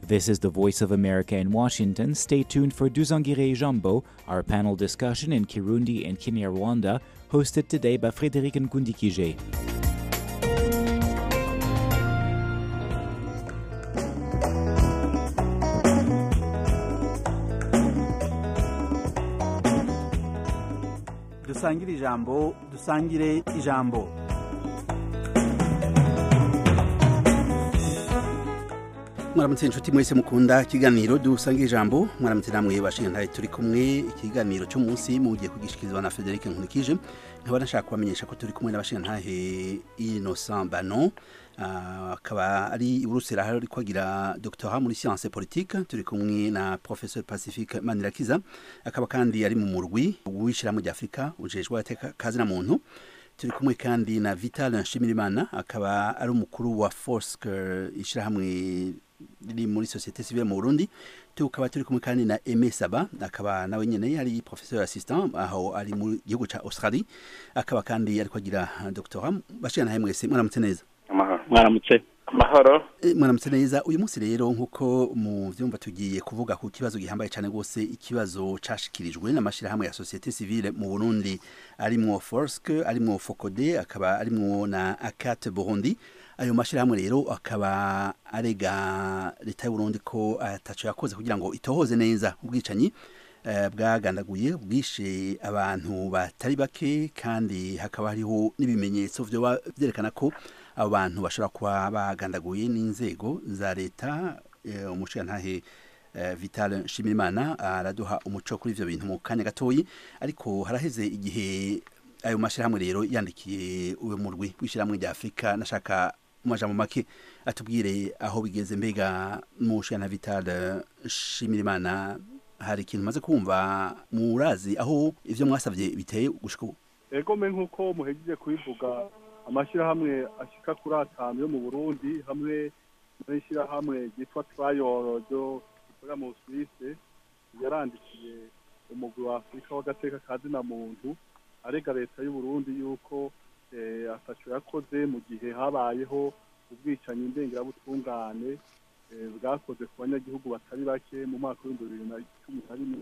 This is the Voice of America in Washington. Stay tuned for Duzangire Jambo, our panel discussion in Kirundi and Kinyarwanda, hosted today by Frédéric Nkundikije. dusangire ijambo dusangire ijambo mwaramutse inshuti mwese mukunda ikiganiro dusangire ijambo mwaramutse namwe bashinga turi kumwe ikiganiro cy'umunsi mugiye kugishikirizwa na Frederic Nkunikije nkaba nashaka kubamenyesha ko turi kumwe n'abashinga ntahe Innocent Banon akaba ari iburusera hari ari kwagira doctorat muri science politique turi kumwe na professeur Pacifique Manirakiza akaba kandi ari mu murwi w'ishirahamwe rya Afrika ujejwe kazi na muntu turi kumwe kandi na Vital Nshimirimana akaba ari umukuru wa Force ishirahamwe riri muri societe civile mu Burundi tukaba turi kumwe kandi na Aimé Saba akaba nawe nyene ari professeur assistant aho ari mu gihugu ca Australie akaba kandi ari kwagira doctorat bashira nahe mwese mwaramutse neza mwaramutse amahoro mwaramutse neza uyu munsi rero nk'uko mu vyumva tugiye kuvuga ku kibazo gihambaye cyane rwose ikibazo cashikirijwe n'amashirahamwe ya societe civile mu Burundi arimwo Forske arimwo Focode akaba arimwo na Akat Burundi ayo mashirahamwe rero akaba arega leta y'u Burundi ko ataco yakoze kugira ngo itohoze neza ubwicanyi bwagandaguye bwishe abantu batari bake kandi hakaba hariho n'ibimenyetso byerekana ko abo bantu bashobora kuba bagandaguye n'inzego za leta umushingantahe vital nshimirimana araduha umuco kuri ibyo bintu mu kanya gatoyi ariko haraheze igihe ayo mashyirahamwe rero yandikiye uwo murwi w'ishyirahamwe rya afurika nashaka mu majambo make atubwire aho bigeze mbega umushingantahe vital nshimirimana hari ikintu maze kumva murazi aho ivyo mwasavye biteye gushika ubu ego me nk'uko muhejeje kubivuga amashyirahamwe ashika kuri atanu yo mu burundi hamwe n'ishyirahamwe ryitwa trayoro ryo rikorera mu suwise yarandikiye umugwi wa afurika w'agateka ka zina muntu arega leta y'uburundi yuko ataco yakoze mu gihe habayeho ubwicanyi ndengerabutungane bwakoze ku banyagihugu batari bake mu mwaka w'ibihumbi bibiri na cumi na rimwe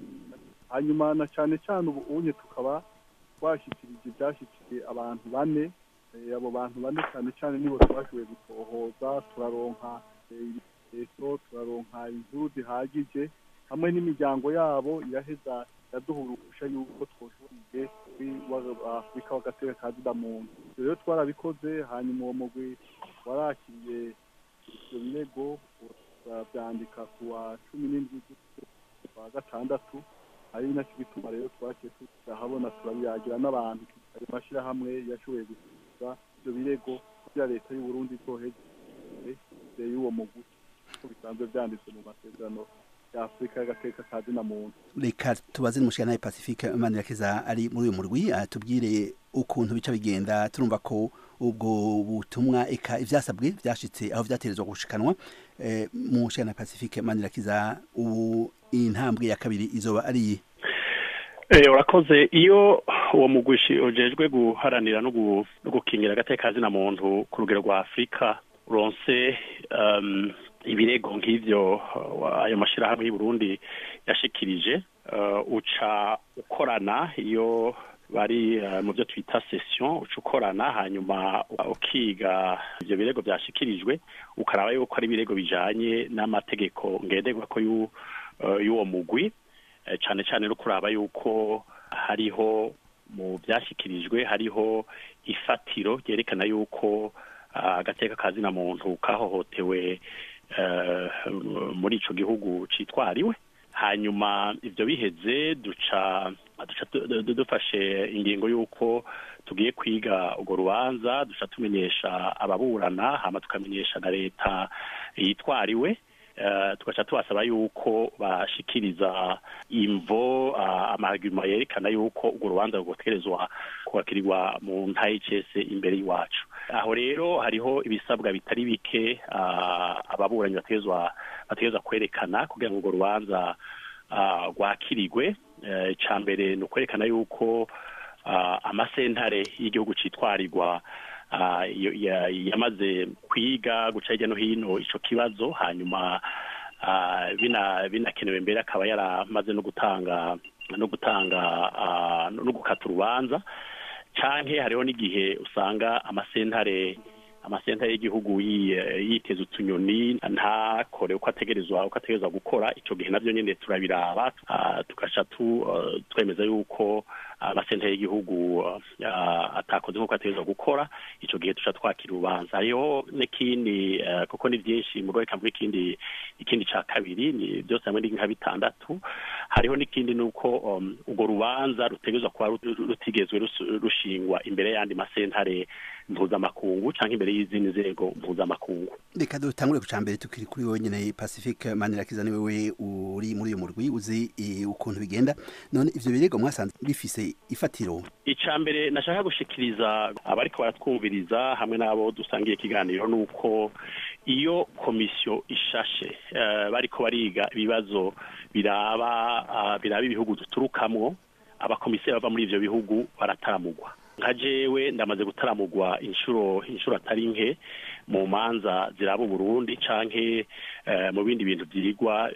hanyuma na cyane cyane ubu unye tukaba twashyikirije ibyashyikiye abantu bane abo bantu bane cyane cyane nibo twashoboye gutohoza turaronka ibitekerezo turaronka inkuru zihagije hamwe n'imiryango yabo iraheza yaduhurusha yuko twoshoboye afurika w'agateka ka zida muntu rero twarabikoze hanyuma uwo mugwi warakiriye ibyo birego turabyandika ku wa cumi n'indwi kwa gatandatu ari nacyo gituma rero twakiye turahabona turabiyagira n'abantu ayo mashyirahamwe yashoboye gusubiza ibyo birego kugira leta y'uburundi bwoheze y'uwo mugwi uko bisanzwe byanditse mu masezerano ya afurika y'agateka ka zina muntu reka tubaze n'umushyiranaye pacifique manirakiza ari muri uyu murwi atubwire ukuntu bica bigenda turumva ko ubwo butumwa eka ivyasabwe vyashitse aho vyaterezwa gushikanwa eh, mu shana Pacifique Manirakiza ubu intambwe ya kabiri izoba ari Eh urakoze iyo uwo mugwishi ujejwe guharanira no gukingira agateka zina muntu ku rugero rwa Afrika uronse um, ibirego nk'ivyo ayo mashirahamwe y'u Burundi yashikirije uh, uca ukorana iyo bari mu byo twita session uca ukorana hanyuma ukiga ibyo birego byashyikirijwe ukaraba yuko ari ibirego bijanye n'amategeko ngenderwa ko y'uwo mugwi cyane cyane no kuraba yuko hariho mu byashyikirijwe hariho ifatiro ryerekana yuko agateka ka zina muntu kahohotewe muri ico gihugu citwariwe hanyuma ibyo biheze duca dufashe ingingo y'uko tugiye kwiga urwo rubanza duca tumenyesha ababurana hama tukamenyesha na leta yitwariwe tugaca tubasaba yuko bashikiriza imvo amaguma yerekana yuko urwo rubanza rugoterezwa kubakirirwa mu ntayicese imbere y'iwacu aho rero hariho ibisabwa bitari bike ababuranyi bategezwa bategezwa kwerekana kugira ngo urwo rubanza rwakirigwe icya mbere ni ukwerekana yuko amasentare y'igihugu cyitwarirwa yamaze kwiga guca hirya no hino icyo kibazo hanyuma binakenewe mbere akaba yaramaze no gutanga no gutanga no gukata urubanza canke hariho n'igihe usanga amasentare amasentare y'igihugu yiteza utunyoni ntakore uko ategerezwa uko ategerezwa gukora icyo gihe nabyo nyine turabiraba tugaca twemeza yuko amasentare y'igihugu atakoze nk'uko ategerezwa gukora icyo gihe tuca twakira urubanza hariho n'ikindi kuko ni byinshi mu rwego rw'ikindi ikindi ikindi cya kabiri ni byose hamwe ni nka bitandatu hariho n'ikindi ni uko urwo rubanza rutegerezwa kuba rutigezwe rushingwa imbere y'andi masentare mpuzamakungu cyangwa imbere y'izindi nzego mpuzamakungu reka dutangure ku cya mbere tukiri kuri wowe nyine pacifique manirakiza ni wowe uri muri uyu murwi uzi ukuntu bigenda none ivyo birego mwasanze bifise ifatiro icya mbere nashaka gushikiriza abariko baratwumviriza hamwe n'abo dusangiye ikiganiro ni uko iyo komisiyo ishashe bariko bariga ibibazo biraba biraba ibihugu duturukamwo abakomiseri bava muri ivyo bihugu barataramugwa nka jewe ndamaze gutaramugwa inshuro inshuro atari nke mu manza ziraba Burundi canke mu bindi bintu byirigwa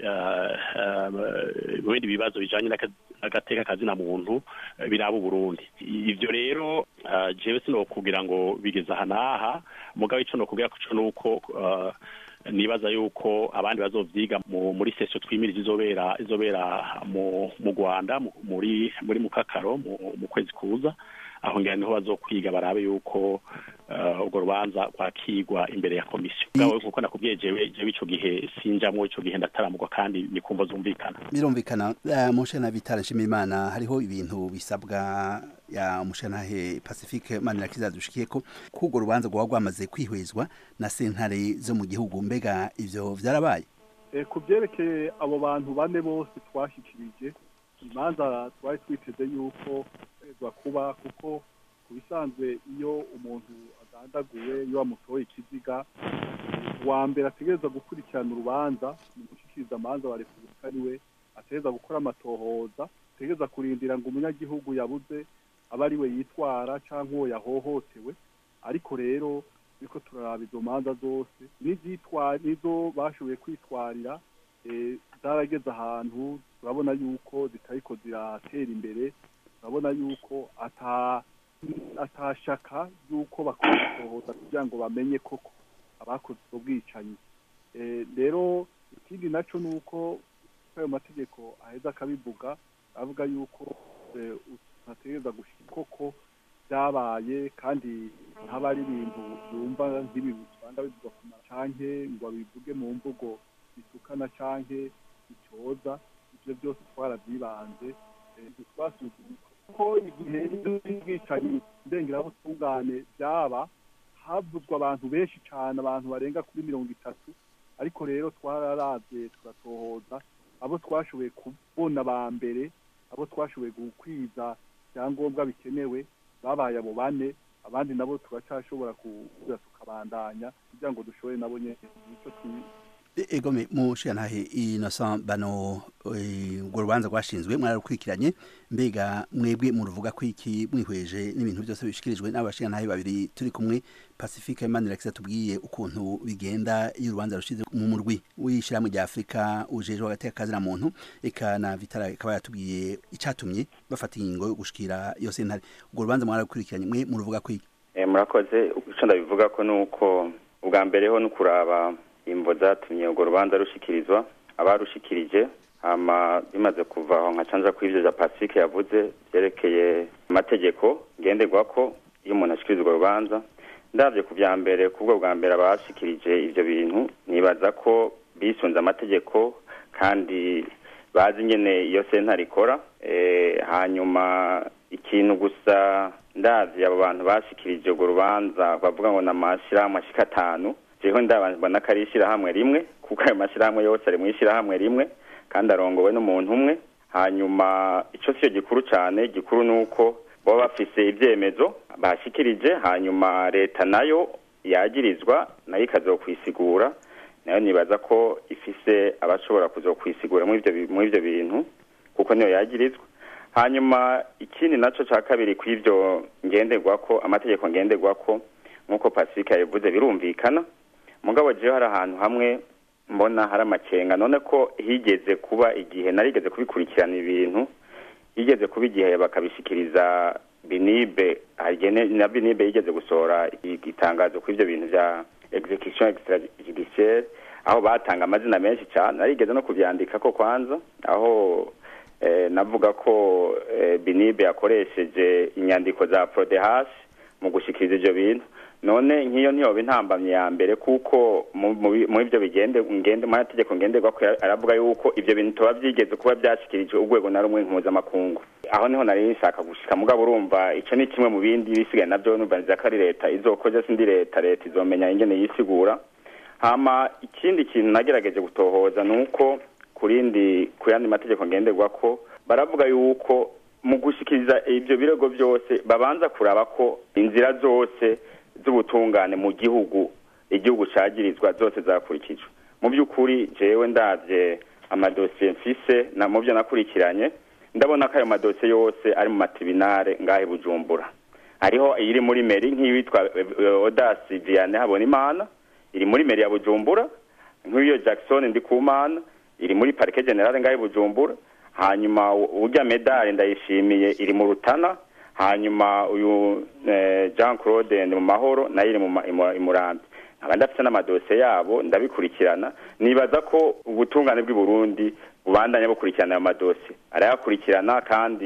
mu bindi bibazo bijanye n'agateka kazina muntu biraba Burundi ivyo rero jewe sino kugira ngo bigeze aha n'aha mugabo ico no kugira kuco nuko nibaza yuko abandi bazovyiga muri sesio twimirije izobera izobera mu Rwanda muri muri mukakaro mu kwezi kuza aho ngira niho bazokwiga barabe yuko urwo rubanza rwakigwa imbere ya komisiyo bwawe nkuko nakubwiye jewe jewe ico gihe sinjamwo ico gihe ndataramurwa kandi ni kumva zumvikana birumvikana mushana bitara nshimimana hariho ibintu bisabwa ya mushanahe pacifique manirakiza dushikiye ko kurwo rubanza rwaba rwamaze kwihwezwa na sentare zo mu gihugu mbega ivyo vyarabaye ku byerekeye abo bantu bane bose twashyikirije imanza twari twiteze yuko kwezwa kuba kuko ku bisanzwe iyo umuntu agandaguwe iyo bamutoye ikiziga uwa mbere ategereza gukurikirana urubanza mu gushyikiriza amanza wa repubulika ariwe ategereza gukora amatohoza ategereza kurindira ngo umunyagihugu yabuze aba ari we yitwara cyangwa uwo yahohotewe ariko rero ariko turaraba izo manza zose n'izo bashoboye kwitwarira zarageze ahantu turabona yuko zitariko ziratera imbere turabona yuko atashaka yuko bakora gusohoza kugira ngo bamenye koko abakoze ubwo bwicanyi rero ikindi nacyo ni uko ayo mategeko aheza akabivuga avuga yuko utategereza gushyira koko byabaye kandi ntaba ari ibintu byumva nk'ibi usanga bivugwa ku macanke ngo babivuge mu mvugo bitukana canke icyoza ibyo byose twarabyibanze twasuzumye ko igihe y'ubwicanyi ndengerabutungane byaba havuzwa abantu benshi cyane abantu barenga kuri mirongo itatu ariko rero twararavye turatohoza abo twashoboye kubona ba mbere abo twashoboye gukwiza ibyangombwa bikenewe babaye abo bane abandi nabo turacashobora kuza tukabandanya kugira ngo dushobore nabo nyene icyo egome mushiyantahe innocent bano urwo rubanza rwashinzwe mwararukurikiranye mbega mwebwe muruvuga ko iki mwihweje n'ibintu byose bishikirijwe n'abashiyantahe babiri turi kumwe pacifique manirakiza tubwiye ukuntu bigenda iyo urubanza rushize mu murwi w'ishyirahamwe rya afurika ujejwe agateka kazina muntu eka na vitara ikaba yatubwiye icatumye bafata ingingo yo gushikira iyo sentare urwo rubanza mwararukurikiranye mwe muruvuga ko iki murakoze icyo ndabivuga ko ni uko ubwa mbere ho ni ukuraba imvo zatumye urwo rubanza rushikirizwa abarushikirije hama bimaze kuva aho nka canja kw'ivyo vya pacifique yavuze vyerekeye amategeko ngenderwa ko iyo umuntu ashikiriza urwo rubanza ndavye ku vya mbere kubwo bwa mbere abashikirije ivyo bintu nibaza ko bisunze amategeko kandi bazi nyene iyo sentare ikora hanyuma ikintu gusa ndavye abo bantu bashikirije urwo rubanza bavuga ngo n'amashirahamwe ashika atanu jeho ndabona ko ari ishyirahamwe rimwe kuko ayo mashyirahamwe yose ari mu ishyirahamwe rimwe kandi arongowe n'umuntu umwe hanyuma icyo siyo gikuru cyane gikuru ni uko baba bafise ibyemezo bashikirije hanyuma leta nayo yagirizwa nayo ikazokwisigura nayo nibaza ko ifise abashobora kuzokwisigura muri ibyo bintu kuko niyo yagirizwa hanyuma ikindi nacyo cya kabiri ku ibyo ngenderwa ko amategeko ngenderwa ko nk'uko pacifique yabivuze birumvikana mugabo jewe hari ahantu hamwe mbona hari amakenga none ko higeze kuba igihe narigeze kubikurikirana ibintu higeze kuba igihe bakabishikiriza binibe na binibe yigeze gusohora itangazo kuri ibyo bintu bya execution extrajudiciaire aho batanga amazina menshi cyane narigeze no kubyandika ko kwanza aho navuga ko binibe yakoresheje inyandiko za prodehash mu gushyikiriza ibyo bintu none nk'iyo ntiyoba intambamye ya mbere kuko mu ibyo bigende ngende mu mategeko ngenderwa aravuga yuko ibyo bintu tuba byigeze kuba byashyikirijwe urwego na rumwe mpuzamakungu aho niho nari nshaka gushika mugabo urumva icyo ni kimwe mu bindi bisigaye nabyo numva ko ari leta izokoze sindi leta leta izomenya ingene yisigura hama ikindi kintu nagerageje gutohoza ni uko ku rindi ku yandi mategeko ngenderwa ko baravuga yuko mu gushyikiriza ibyo birego byose babanza kuraba ko inzira zose z'ubutungane mu gihugu igihugu cyagirizwa zose zakurikijwe mu by'ukuri jewe ndabye amadosiye mfise na mu byo nakurikiranye ndabona ko ayo madosiye yose ari mu matribunale ngahe bujumbura hariho iri muri meri nk'iyitwa odasi vianney habonimana iri muri meri ya bujumbura nk'iyo jackson ndikumana iri muri parike generale ngahe bujumbura hanyuma urya medali ndayishimiye iri mu rutana hanyuma uyu jean claude ni mu mahoro nayo iri mu murambi nkaba ndafite n'amadosiye yabo ndabikurikirana nibaza ko ubutungane bw'i burundi bubandanya bukurikirana ayo madosiye arayakurikirana kandi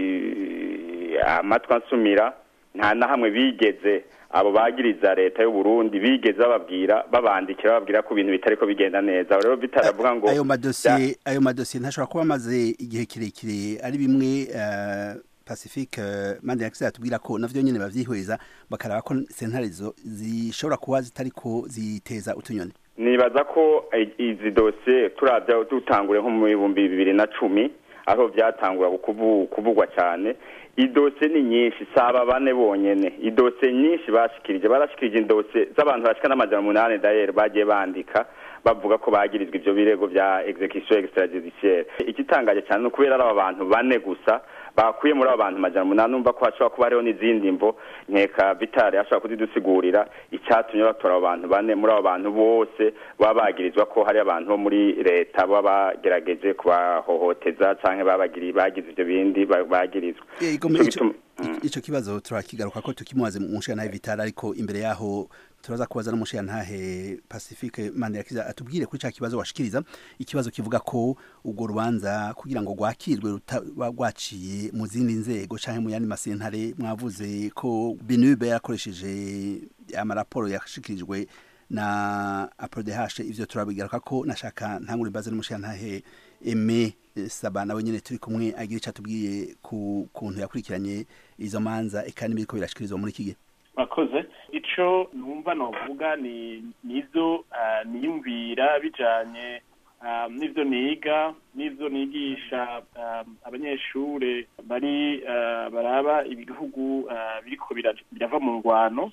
amatwi ansumira nta na hamwe bigeze abo bagiriza leta y'u Burundi bigeze bababwira babandikira bababwira ko ibintu bitari ko bigenda neza rero bitaravuga ngo ayo madosiye ayo madosiye ntashobora kuba amaze igihe kirekire ari bimwe pacifique mande yakise atubwira ko navyo nyene bavyihweza bakaraba ko sentare zishobora kuba zitari ko ziteza utunyoni nibaza ko izi dosiye turavya dutangure nko mu bihumbi bibiri na cumi aho vyatangura kuvugwa cyane idose ni nyinshi saba bane bonyene idose nyinshi bashikirije barashikirije indose z'abantu bashika n'amajana umunani dayeri bagiye bandika bavuga ko bagirizwa ivyo birego vya execution extrajudiciaire igitangaje cyane ni ukubera ari aba bantu bane gusa bakuye muri abo bantu majana umunani numva ko hashobora kuba hariho n'izindi mvo nkeka vitale ashobora kuzidusigurira icyatumye batora abo bantu bane muri abo bantu bose baba bagirizwa ko hari abantu bo muri leta baba bagerageje kubahohoteza cyangwa bagize ibyo bindi bagirizwa ico kibazo turakigaruka ko tukimubaze mu nshingano vitale ariko imbere yaho turaza kubaza n'umushirantahe pacifique mandirakiza atubwire kuri cya kibazo washikiriza ikibazo kivuga ko urwo rubanza kugira ngo rwakirwe rutaba rwaciye mu zindi nzego cyangwa mu yandi masentare mwavuze ko binube yakoresheje amaraporo yashikirijwe na aprodehashe ivyo turabigaruka ko nashaka ntangure mbaze n'umushirantahe eme saba nawe nyene turi kumwe agira icyo atubwiye ku kuntu yakurikiranye izo manza eka n'ibiriko birashikirizwa muri iki gihe mwakoze ico numva novuga ni nizo niyumvira bijanye n'ivyo niga n'ivyo nigisha abanyeshure bari baraba ibihugu biriko birava mu ngwano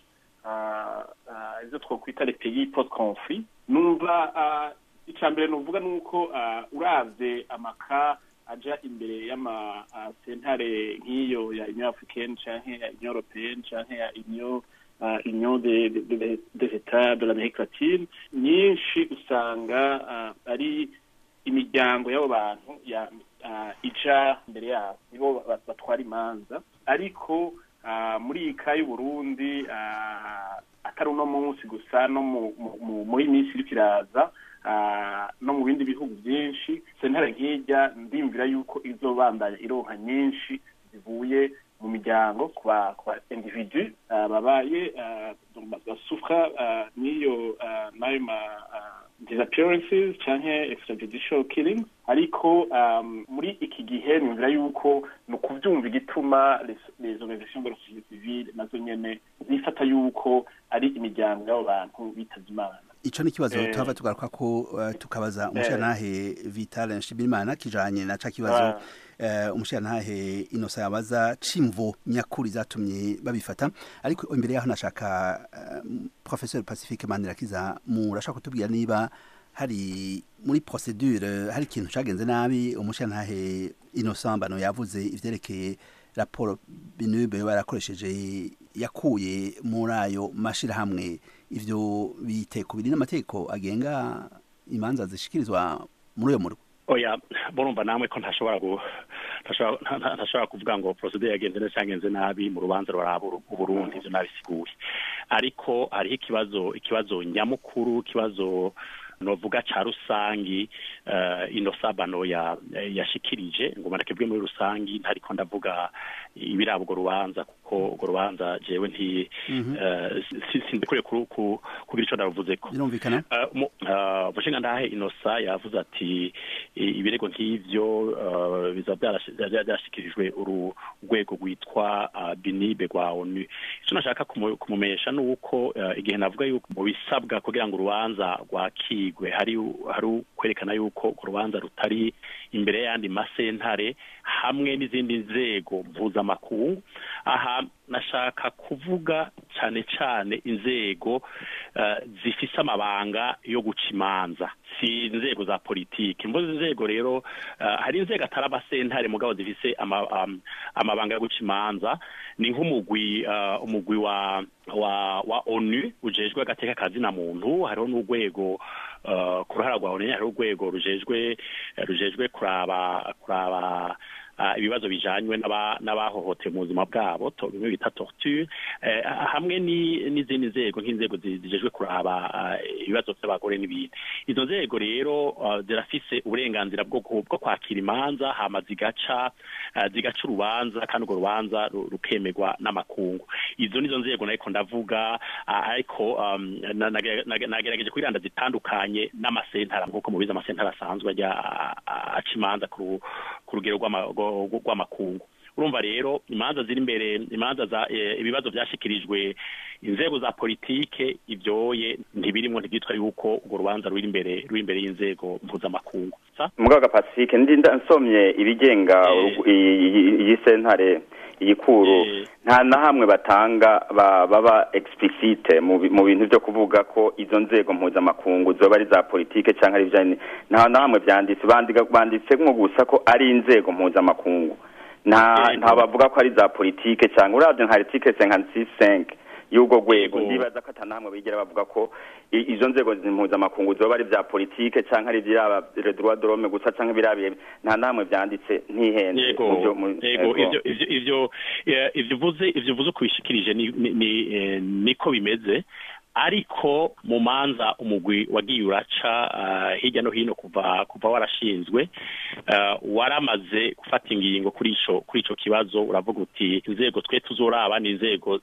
ivyo twokwita les pays post conflit numva ica mbere nuvuga nuko uravye amaka aja imbere y'amasentare nk'iyo ya union africaine canke ya union européenne canke ya union uh, union des de, de états de l'amérique latine nyinshi usanga uh, ari imiryango y'abo bantu ya uh, ija imbere yabo nibo batwara imanza ariko muri iyi ka y'uburundi atari uno munsi gusa no muri minsi iriko iraza no mu bindi bihugu byinshi sentare nk'ijya ndimvira yuko izobandanya ironka nyinshi zivuye mu miryango ku ba individu babaye basufra n'iyo n'ayo ma disappearances canke extrajudicial killings ariko muri iki gihe nimvira yuko ni ukuvyumva igituma les organisations de la société civile nazo nyene zifata yuko ari imiryango y'abo bantu bitavye imana ico ni kibazo tuhava tugaruka ko uh, tukabaza umushirantahe Vital Nshimirimana kijanye na ca kibazo uh, umushirantahe Inosa yabaza cimvo nyakuri zatumye babifata ariko imbere yaho nashaka uh, professeur Pacifique Mandirakiza murashaka kutubwira niba hari muri procedure hari ikintu cagenze nabi umushirantahe Innocent Bano yavuze ivyerekeye raporo binube barakoresheje yakuye muri ayo mashirahamwe ivyo bitekubiri n'amategeko agenga imanza zishikirizwa muri uyo murwi oya murumva namwe ko ntashobora ntashobora kuvuga ngo procedure yagenze neza cyangwa yagenze nabi mu rubanza ruraba uburundi ivyo nabisiguye ariko hariho ikibazo ikibazo nyamukuru ikibazo novuga ca rusangi uh, ino sabano ya yashikirije ngo manakebwe muri rusangi ntariko ndavuga ibirabo urwo rubanza kuko urwo rubanza jewe nti sindikure kugira ico ndavuzeko birumvikana umushinga ndahe inosa yavuze ati ibirego nk'ivyo biza byashikirijwe urwego rwitwa binibe rwa onu ico nashaka kumumenyesha ni uko igihe navuga yuko mu bisabwa kugira ngo urubanza rwakigwe hari hari kwerekana yuko urwo rubanza rutari imbere y'ayandi masentare hamwe n'izindi nzego mpuzamakungu aha nashaka kuvuga cyane cyane inzego zifise amabanga yo guca imanza si inzego za politiki mvuze inzego rero hari inzego atari amasentare mugabo zifise amabanga yo guca imanza ni nk'umugwi umugwi wa wa wa onu ujejwe agateka kazina muntu hariho n'urwego ku ruhara rwa onu hariho urwego rujejwe rujejwe kuraba kuraba ibibazo bijanywe n'abahohotewe mu buzima bwabo bimwe bita torture hamwe n'izindi nzego nk'inzego zijejwe kuraba ibibazo by'abagore n'ibindi izo nzego rero zirafise uburenganzira bwo kwakira imanza hama zigaca zigaca urubanza kandi urwo rubanza rukemerwa n'amakungu izo nizo nzego nariko ndavuga ariko nagerageje kwiranda zitandukanye n'amasentara nk'uko mubizi amasentara asanzwe ajya aca imanza ku rugero rw'amakungu urumva rero imanza ziri imbere imanza za ibibazo byashikirijwe inzego za politike ibyoye ntibirimo ntibyitwa yuko urwo rubanza ruri imbere ruri imbere y'inzego mpuzamakungu mugaga pacifique ndi nsomye ibigenga iyi sentare iyi kuru nta na hamwe batanga baba explicite mu bintu byo kuvuga ko izo nzego mpuzamakungu zoba ari za politike cyangwa ari ibijyanye nta na hamwe byanditse banditse nko gusa ko ari inzego mpuzamakungu nta bavuga ko ari za politike cyangwa urabyo nka article cinquante cinq y'ubwo rwego ndibaza ko atanamwe bigera bavuga ko izo nzego mpuzamakungu zoba ari bya politike cyangwa ari ibyaba droit de l'homme gusa cyangwa ibirabiye nta namwe byanditse ntihenze yego ivyo ivyo ivyo uvuze ivyo uvuze kubishikirije niko bimeze ariko mu manza umugwi wagiye uraca hirya no hino kuva kuva warashinzwe waramaze gufata ingingo kuri ico kuri ico kibazo uravuga uti inzego twe tuzoraba ni inzego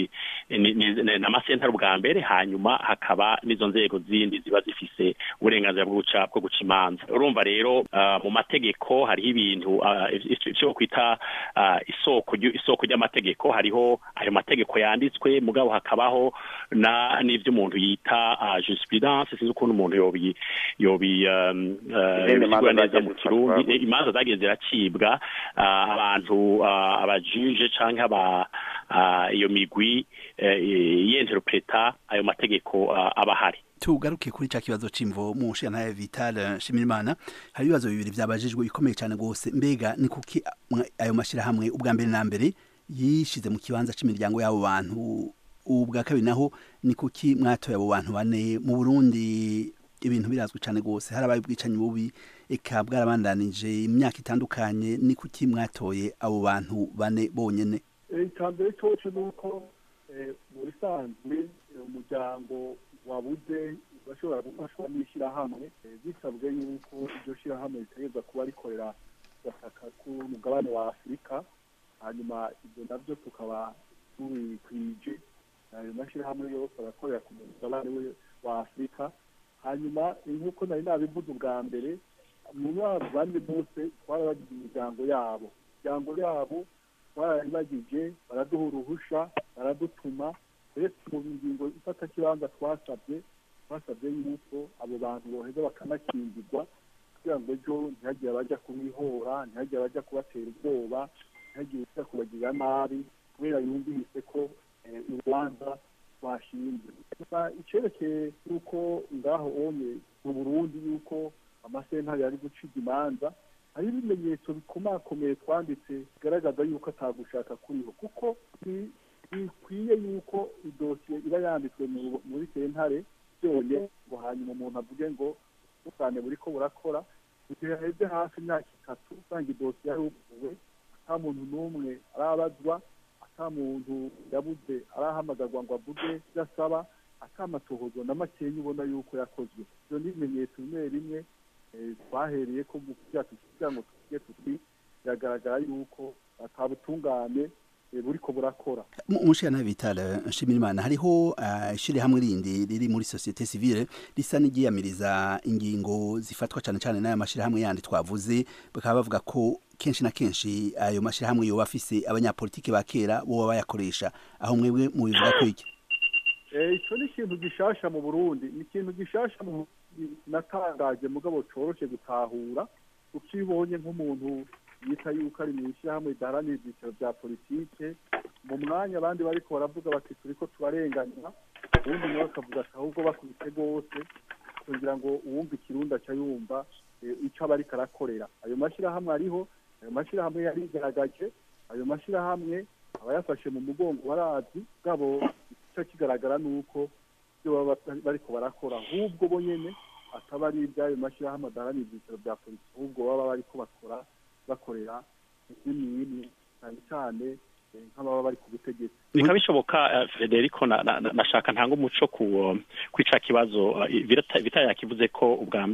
n'amasentare ubwa mbere hanyuma hakaba n'izo nzego zindi ziba zifise uburenganzira bwo guca bwo guca imanza urumva rero mu mategeko hariho ibintu icyo kwita isoko isoko ry'amategeko hariho ayo mategeko yanditswe mugabo hakabaho na n'ibyo umuntu yita jurisprudence sinzi ukuntu umuntu yobi yobi bisigura neza mu kirundi imanza zagiye ziracibwa abantu abajuje canke aba iyo migwi yenterpreta ayo mategeko aba ahari tugaruke kuri ca kibazo c'imvo mu nshinga Vital Shimirimana hari ibibazo bibiri vyabajijwe bikomeye cyane gose mbega ni kuki ayo mashirahamwe ubwa mbere na mbere yishize mu kibanza c'imiryango y'abo bantu ubwa kabiri naho ni kuki mwatoye abo bantu bane mu Burundi ibintu birazwi cyane gose harabaye ubwicanyi bubi eka bwarabandanije imyaka itandukanye ni kuki mwatoye abo bantu bane bonyene icambere coco nuko muri sanzwe umuryango wabuze bashobora gufashwa n'ishyirahamwe bisabwe yuko iryo shyirahamwe ritegereza kuba rikorera gataka k'umugabane wa afurika hanyuma ibyo nabyo tukaba tubikwije ayo mashyirahamwe yose arakorera ku mugabane wa afurika hanyuma nk'uko nari nabivuze ubwa mbere mu mwaka bane bose twarabagize imiryango yabo imiryango yabo twarayibagije baraduha uruhusha baradutuma uretse mu ngingo ifata kibanza twasabye twasabye yuko abo bantu boheza bakanakingirwa kugira ngo ejo ntihagire abajya kubihora ntihagire abajya kubatera ubwoba ntihagire ujya kubagirira nabi kubera yumvise ko urubanza rwashinzwe icyerekeye yuko ngaho onye mu burundi yuko amasentare yari guciga imanza hari ibimenyetso bikomakomeye twanditse bigaragaza yuko atagushaka kuriho kuko bikwiye yuko idosiye iba yanditswe muri sentare byonye ngo hanyuma umuntu avuge ngo ubutungane buriko burakora igihe haheze hafi imyaka itatu usanga idosiye yaruguwe ata muntu n'umwe arabazwa ata muntu yabuze arahamagarwa ngo avuge ibyo asaba ata amatohozo na makeya ubona yuko yakozwe ibyo ni ibimenyetso bimwe bimwe twahereye ko mu kugira ngo tuvuge tuti biragaragara yuko atabutungane buriko burakora umushana vitale nshimirimana hariho ishirahamwe rindi riri muri societe civile risa n'igiyamiriza ingingo zifatwa cyane cyane n'aya mashirahamwe yandi twavuze bakaba bavuga ko kenshi na kenshi ayo mashirahamwe yoba afise abanyapolitiki ba kera boba bayakoresha aho mwebwe mubivuga ko iki icyo ni ikintu gishasha mu burundi ni ikintu gishasha mu natangaje mugabo coroshe gutahura ukibonye nk'umuntu yita yuko ari mu ishyirahamwe ridaharanira ibyiciro bya politike mu mwanya abandi bariko baravuga bati turiko turarenganywa ubundi nawe akavuga ati ahubwo bakubise rwose kugira ngo uwumva ikirundi aca yumva ico aba ariko arakorera ayo mashyirahamwe ariho ayo mashyirahamwe yarigaragaje ayo mashyirahamwe aba yafashe mu mugongo barazi bwabo ico kigaragara ni uko ibyo baba bariko barakora ahubwo bo nyene ataba ari iby'ayo mashyirahamwe adaharanira ibyiciro bya politiki ahubwo baba bariko bakora bakorera n'imwe cyane cyane nk'ababa bari ku butegetsi bikaba bishoboka federico nashaka ntanga umuco ku ica kibazo vita yakivuze ko ubwa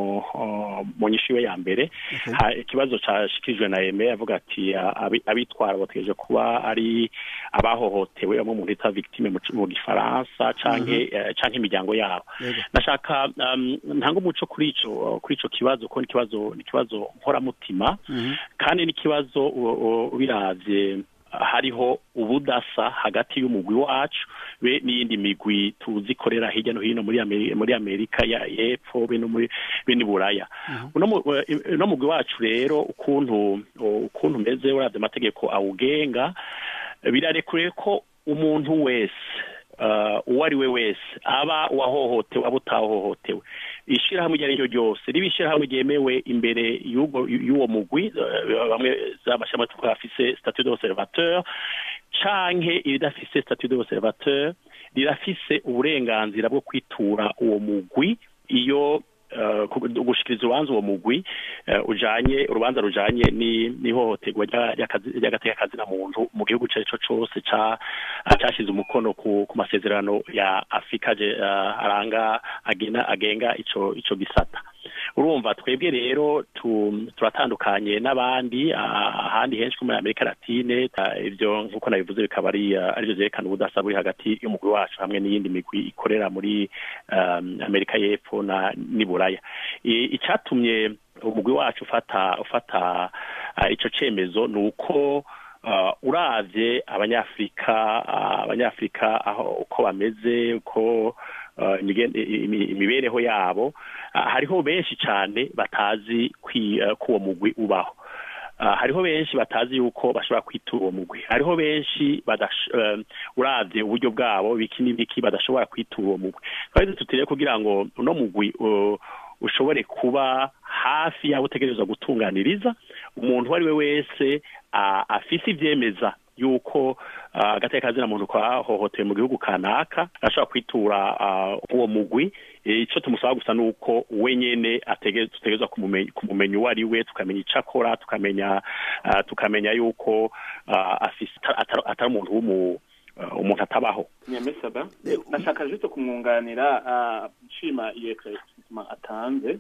mu nyishu iwe ya mbere ikibazo cyashikirijwe na eme avuga ati abitwara bategereje kuba ari abahohotewe bamwe mu bita victime mu gifaransa canke imiryango yabo nashaka ntanga umuco kuri ico kuri ico kibazo ko ikibazo ni ikibazo nkoramutima kandi n'ikibazo biravye hariho ubudasa hagati y'umugwi wacu be n'iyindi migwi tuzi ikorera hirya no hino muri amerika ya y'epfo be no muri bene buraya uno mugwi wacu rero ukuntu ukuntu umeze uravye amategeko awugenga birarekure ko umuntu wese uwo ari we wese aba uwahohotewe aba utahohotewe ishyirahamwe iryo ari ryo ryose riba ishyirahamwe ryemewe imbere y'uwo mugwi bamwe z'amashyamba twafise statut d'observateur canke iridafise statut d'observateur rirafise uburenganzira bwo kwitura uwo mugwi iyo gushikiriza urubanza uwo mugwi ujanye urubanza rujanye n'ihohoterwa ry'agateka kazina muntu mu gihugu ico arico cose cashize umukono ku masezerano ya afurika aranga agenga ico ico gisata urumva twebwe rero turatandukanye n'abandi ahandi henshi ko muri amerika latine ibyo nk'uko nabivuze bikaba ari arivyo vyerekana ubudasa buri hagati y'umugwi wacu hamwe n'iyindi migwi ikorera muri amerika y'epfo n'iburaya icyatumye umugwi wacu ufata ufata ico cemezo ni uko uravye abanyafurika abanyafurika aho uko bameze uko imibereho yabo hariho benshi cyane batazi ko uwo mugwi ubaho hariho benshi batazi yuko bashobora kwitura uwo mugwi hariho benshi uravye uburyo bwabo biki n'ibiki badashobora kwitura uwo mugwi twari tutiriye kugira ngo uno mugwi ushobore kuba hafi y'aho utegerezwa gutunganiriza umuntu uwo ari we wese afise ivyemeza yuko agateka kazina muntu kwahohotewe mu gihugu kanaka ashobora kwitura uwo mugwi icyo tumusaba gusa ni uko we nyene tutegerezwa kumumenya uwo ari we tukamenya icyo akora tukamenya tukamenya yuko atari umuntu w'umu umuntu atabaho nyamesaba nashaka juste kumwunganira nshima iyo eclaircissement atanze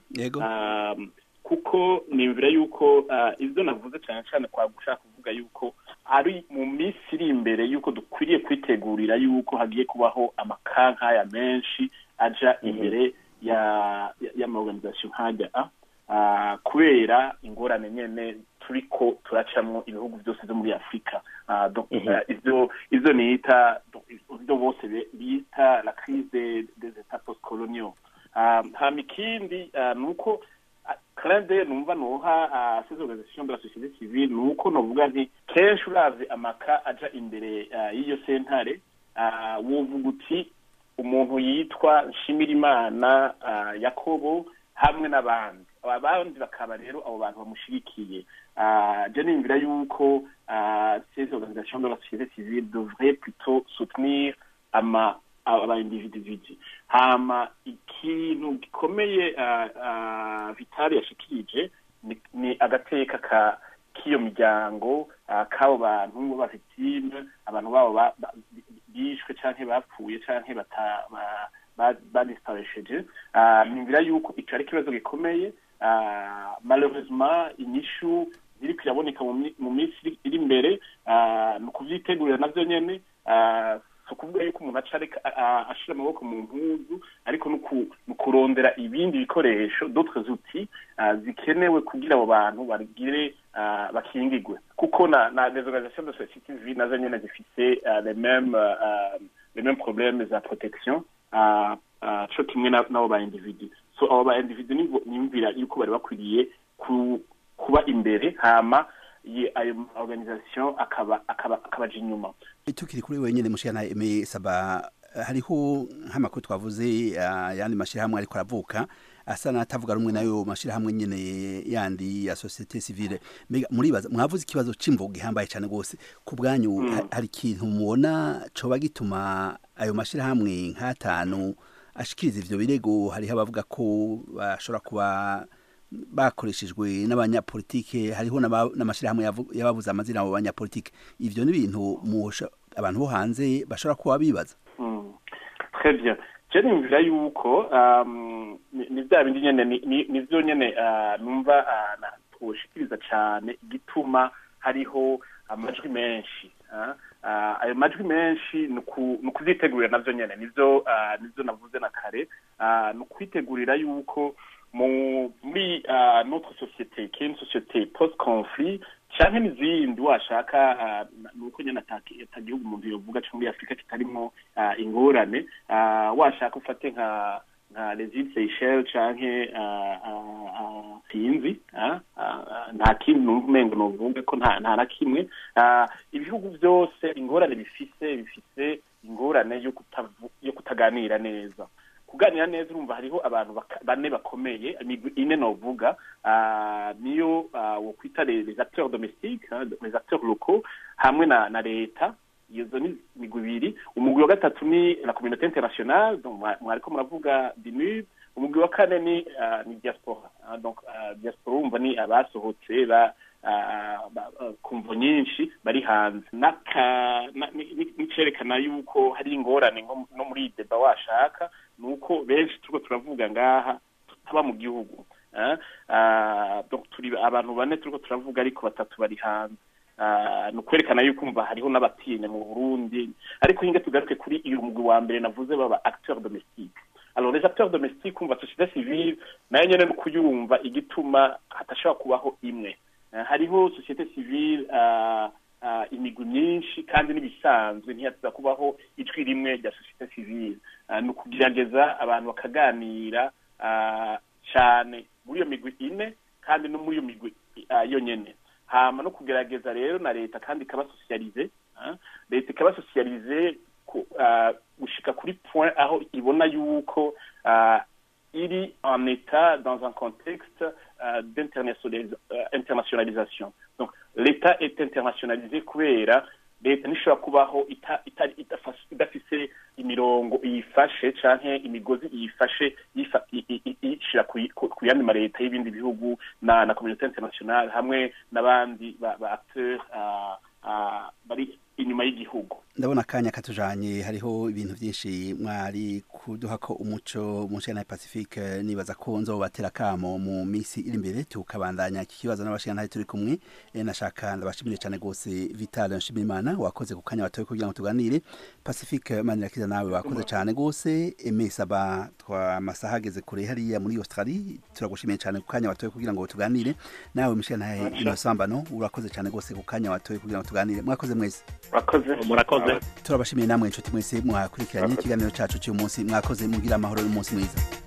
kuko nimvira yuko ibyo navuze cyane cyane kwa gushaka kuvuga yuko ari mu minsi iri imbere yuko dukwiriye kwitegurira yuko hagiye kubaho amakankaya menshi aja imbere ya y'amaorganisation nkajya a kubera ingorane nyene turiko turacamwo ibihugu byose byo muri afurika ivyo ivyo nita ivyo bose bita la crise des etats postcoloniaux hama ikindi ni uko kandi numva nuha ces organisations de la société civile ni uko novuga nti kenshi uravye amaka aja imbere y'iyo sentare wovuga uti umuntu yitwa nshimirimana yakobo hamwe n'abandi abandi bakaba rero abo bantu bamushigikiye je nimvira yuko ces organisations de la société civile devraient plutôt soutenir ama aba individuality hama ikintu gikomeye vitali yashikirije ni agateka ka k'iyo miryango k'abo bantu b'abafitime abantu babo bishwe canke bapfuye canke badisparesheje nimvira yuko ico ari ikibazo gikomeye malheureusement inyishu ziriko iraboneka mu minsi iri imbere ni ukuvyitegurira navyo nyene si ukuvuga yuko umuntu aca ashira amaboko mu mpuzu ariko ni ukurondera ibindi bikoresho d'autres outils zikenewe kugira abo bantu bagire bakingigwe kuko na na des organisations de société civile nazo nyene zifise les mêmes les mêmes problèmes za protection co kimwe n'abo ba individu so abo ba individu nimvira yuko bari bakwiriye kuba imbere hama ayo organisation akaba akaba akabaje inyuma tukiri kuri wenyine mushana eme saba hariho nk'amakuru twavuze yandi mashirahamwe ariko aravuka asa n'atavuga rumwe nayo mashirahamwe nyene yandi ya societe civile muribaza mwavuze ikibazo c'imvo gihambaye cyane gose ku bwanyu hari ikintu mubona coba gituma ayo mashirahamwe nk'atanu ashikiriza ivyo birego hariho abavuga ko bashobora kuba bakoreshejwe n'abanyapolitike hariho n'amashyirahamwe yababuze amazina abo banyapolitike ivyo ni ibintu abantu bo hanze bashobora kuba bibaza très bien je nimvira yuko ni vya bindi nyene ni vyo nyene numva twoshikiriza cane igituma hariho amajwi menshi ayo majwi menshi ni ukuvyitegurira navyo nyene nivyo nivyo navuze na kare ni ukwitegurira yuko muri notre société qui est une société post conflit canke n'izindi washaka nuko nyene atagihugu umuntu yovuga co muri afurika kitarimwo ingorane washaka ufate nka nka les îles Seychelles canke sinzi nta kindi numva umengo novuga ko nta na kimwe ibihugu vyose ingorane bifise bifise ingorane yo kutaganira neza kuganira neza urumva hariho abantu bane bakomeye imigwi ine novuga niyo wo kwita les acteurs domestiques les acteurs locaux hamwe na na leta izo ni imigwi ibiri umugwi wa gatatu ni la communauté internationale mwariko muravuga dinub umugwi wa kane ni ni diaspora donc diaspora urumva ni abasohotse ba kumvo nyinshi bari hanze n'icerekana yuko hari ingorane no muri deba washaka ni uko benshi turiko turavuga ngaha tutaba mu gihugu turi abantu bane turiko turavuga ariko batatu bari hanze ni ukwerekana yuko umva hariho n'abatinya mu burundi ariko hinge tugaruke kuri uyu mugwi wa mbere navuze baba acteur domestique alors les acteurs domestiques umva société civile nayo nyene ni kuyumva igituma hatashobora kubaho imwe hariho société civile imigwi myinshi kandi n'ibisanzwe ntiyatuza kubaho ijwi rimwe rya société civile ni ukugerageza abantu bakaganira cyane muri iyo migwi ine kandi no muri iyo migwi yonyene hama no kugerageza rero na leta kandi ikabasosiyalize leta ikabasosiyalize gushika kuri point aho ibona yuko iri en état dans un contexte euh, d'internationalisation. Donc l'État est internationalisé kubera leta ntishobora kubaho idafise imirongo iyifashe canke imigozi iyifashe ishira ku yandi maleta y'ibindi bihugu na na communauté internationale hamwe n'abandi ba acteurs bari inyuma y'igihugu ndabona akanya katujanye hariho ibintu byinshi mwari kuduha ko umuco mu nshingano ya pacifique nibaza ko nzobatera kamo mu minsi iri imbere tukabandanya iki kibazo n'abashingano turi kumwe nashaka ndabashimire cyane rwose vital nshimimana wakoze ku kanya batoye kugira ngo tuganire pacifique manirakiza nawe wakoze cyane rwose emesaba twamasaha ageze kure hariya muri australie turagushimiye cyane ku kanya batoye kugira ngo tuganire nawe mushingano inosambano urakoze cyane rwose ku kanya batoye kugira ngo tuganire mwakoze mwese murakoze turabashimiye namwe inshuti mwese mwakurikiranye ikiganiro cyacu cy'uyu munsi mwakoze mugira amahoro n'umunsi mwiza